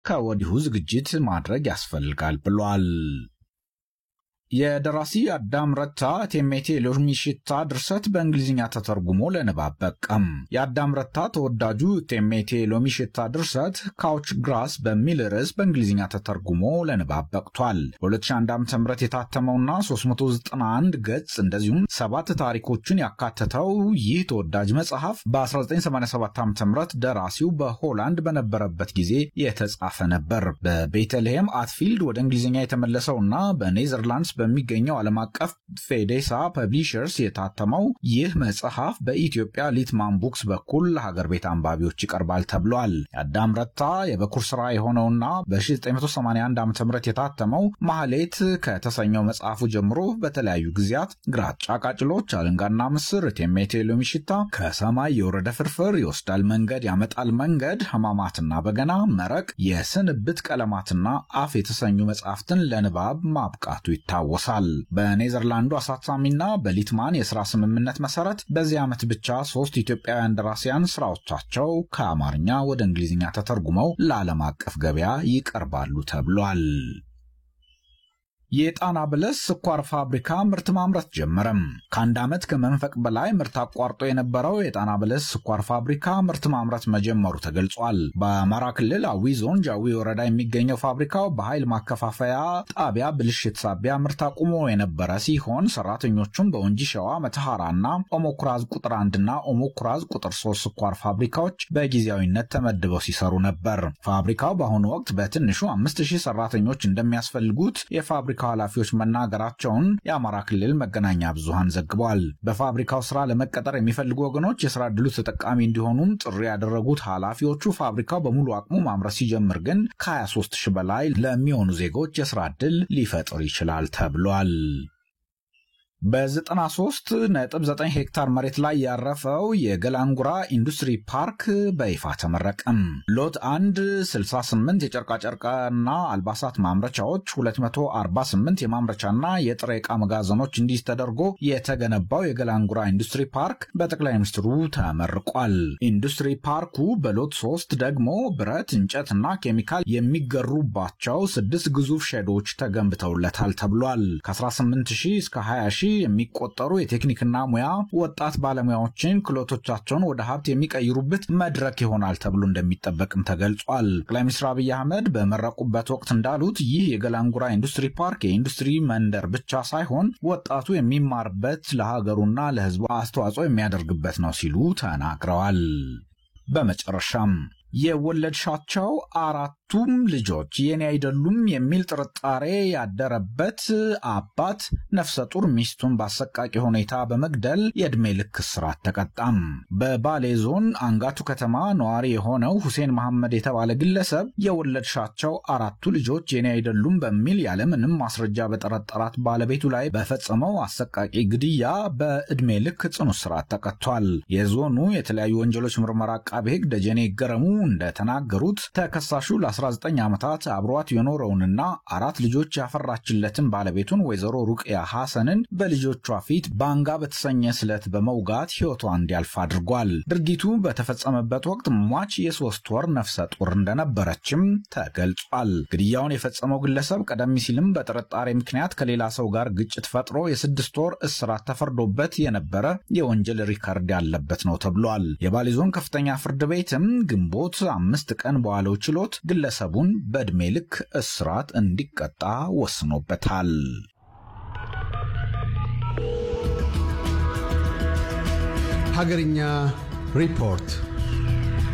ከወዲሁ ዝግጅት ማድረግ ያስፈልጋል ብሏል። የደራሲ አዳም ረታ ቴሜቴ ሎሚ ሽታ ድርሰት በእንግሊዝኛ ተተርጉሞ ለንባብ በቃም። የአዳም ረታ ተወዳጁ ቴሜቴ ሎሚ ሽታ ድርሰት ካውች ግራስ በሚል ርዕስ በእንግሊዝኛ ተተርጉሞ ለንባብ በቅቷል። በ2001 ዓ ም የታተመውና 391 ገጽ እንደዚሁም ሰባት ታሪኮችን ያካተተው ይህ ተወዳጅ መጽሐፍ በ1987 ዓ ም ደራሲው በሆላንድ በነበረበት ጊዜ የተጻፈ ነበር። በቤተልሔም አትፊልድ ወደ እንግሊዝኛ የተመለሰውና በኔዘርላንድስ በሚገኘው ዓለም አቀፍ ፌዴሳ ፐብሊሸርስ የታተመው ይህ መጽሐፍ በኢትዮጵያ ሊትማን ቡክስ በኩል ለሀገር ቤት አንባቢዎች ይቀርባል ተብሏል። የአዳም ረታ የበኩር ስራ የሆነውና በ1981 ዓ ም የታተመው ማህሌት ከተሰኘው መጽሐፉ ጀምሮ በተለያዩ ጊዜያት ግራጫ ቃጭሎች፣ አለንጋና ምስር፣ ቴሜቴ ሎሚ ሽታ፣ ከሰማይ የወረደ ፍርፍር፣ ይወስዳል መንገድ ያመጣል መንገድ፣ ህማማትና በገና፣ መረቅ፣ የስንብት ቀለማትና አፍ የተሰኙ መጽሐፍትን ለንባብ ማብቃቱ ይታወሳል ይታወሳል። በኔዘርላንዱ አሳታሚና በሊትማን የሥራ ስምምነት መሠረት በዚህ ዓመት ብቻ ሦስት ኢትዮጵያውያን ደራሲያን ሥራዎቻቸው ከአማርኛ ወደ እንግሊዝኛ ተተርጉመው ለዓለም አቀፍ ገበያ ይቀርባሉ ተብሏል። የጣና በለስ ስኳር ፋብሪካ ምርት ማምረት ጀመረም። ከአንድ ዓመት ከመንፈቅ በላይ ምርት አቋርጦ የነበረው የጣና በለስ ስኳር ፋብሪካ ምርት ማምረት መጀመሩ ተገልጿል። በአማራ ክልል አዊ ዞን ጃዊ ወረዳ የሚገኘው ፋብሪካው በኃይል ማከፋፈያ ጣቢያ ብልሽት ሳቢያ ምርት አቁሞ የነበረ ሲሆን ሰራተኞቹም በወንጂ ሸዋ መተሐራና ኦሞኩራዝ ቁጥር አንድና ኦሞኩራዝ ቁጥር ሶስት ስኳር ፋብሪካዎች በጊዜያዊነት ተመድበው ሲሰሩ ነበር። ፋብሪካው በአሁኑ ወቅት በትንሹ አምስት ሺህ ሰራተኞች እንደሚያስፈልጉት የፋብሪካ ኃላፊዎች መናገራቸውን የአማራ ክልል መገናኛ ብዙሃን ዘግቧል። በፋብሪካው ስራ ለመቀጠር የሚፈልጉ ወገኖች የስራ ዕድሉ ተጠቃሚ እንዲሆኑም ጥሪ ያደረጉት ኃላፊዎቹ ፋብሪካው በሙሉ አቅሙ ማምረት ሲጀምር ግን ከ23 ሺህ በላይ ለሚሆኑ ዜጎች የስራ ዕድል ሊፈጥር ይችላል ተብሏል። በ93.9 ሄክታር መሬት ላይ ያረፈው የገላንጉራ ኢንዱስትሪ ፓርክ በይፋ ተመረቀም። ሎት 1 68 የጨርቃጨርቅና አልባሳት ማምረቻዎች፣ 248 የማምረቻና የጥሬ ዕቃ መጋዘኖች እንዲህ ተደርጎ የተገነባው የገላንጉራ ኢንዱስትሪ ፓርክ በጠቅላይ ሚኒስትሩ ተመርቋል። ኢንዱስትሪ ፓርኩ በሎት 3 ደግሞ ብረት፣ እንጨትና ኬሚካል የሚገሩባቸው ስድስት ግዙፍ ሼዶች ተገንብተውለታል ተብሏል። ከ18 እስከ 20 የሚቆጠሩ የቴክኒክና ሙያ ወጣት ባለሙያዎችን ክህሎቶቻቸውን ወደ ሀብት የሚቀይሩበት መድረክ ይሆናል ተብሎ እንደሚጠበቅም ተገልጿል። ጠቅላይ ሚኒስትር አብይ አህመድ በመረቁበት ወቅት እንዳሉት ይህ የገላንጉራ ኢንዱስትሪ ፓርክ የኢንዱስትሪ መንደር ብቻ ሳይሆን ወጣቱ የሚማርበት ለሀገሩና ለሕዝቡ አስተዋጽኦ የሚያደርግበት ነው ሲሉ ተናግረዋል። በመጨረሻም የወለድሻቸው አራቱም ልጆች የኔ አይደሉም የሚል ጥርጣሬ ያደረበት አባት ነፍሰ ጡር ሚስቱን በአሰቃቂ ሁኔታ በመግደል የዕድሜ ልክ እስራት ተቀጣም። በባሌ ዞን አንጋቱ ከተማ ነዋሪ የሆነው ሁሴን መሐመድ የተባለ ግለሰብ የወለድሻቸው አራቱ ልጆች የኔ አይደሉም በሚል ያለምንም ማስረጃ በጠረጠራት ባለቤቱ ላይ በፈጸመው አሰቃቂ ግድያ በዕድሜ ልክ ጽኑ እስራት ተቀጥቷል። የዞኑ የተለያዩ ወንጀሎች ምርመራ አቃቤ ሕግ ደጀኔ ይገረሙ እንደተናገሩት ተከሳሹ ለ19 ዓመታት አብሯት የኖረውንና አራት ልጆች ያፈራችለትን ባለቤቱን ወይዘሮ ሩቅያ ሐሰንን በልጆቿ ፊት ባንጋ በተሰኘ ስለት በመውጋት ሕይወቷ እንዲያልፍ አድርጓል። ድርጊቱ በተፈጸመበት ወቅት ሟች የሶስት ወር ነፍሰ ጡር እንደነበረችም ተገልጿል። ግድያውን የፈጸመው ግለሰብ ቀደም ሲልም በጥርጣሬ ምክንያት ከሌላ ሰው ጋር ግጭት ፈጥሮ የስድስት ወር እስራት ተፈርዶበት የነበረ የወንጀል ሪከርድ ያለበት ነው ተብሏል። የባሌ ዞን ከፍተኛ ፍርድ ቤትም ግንቦት አምስት ቀን በዋለው ችሎት ግለሰቡን በዕድሜ ልክ እስራት እንዲቀጣ ወስኖበታል። ሀገርኛ ሪፖርት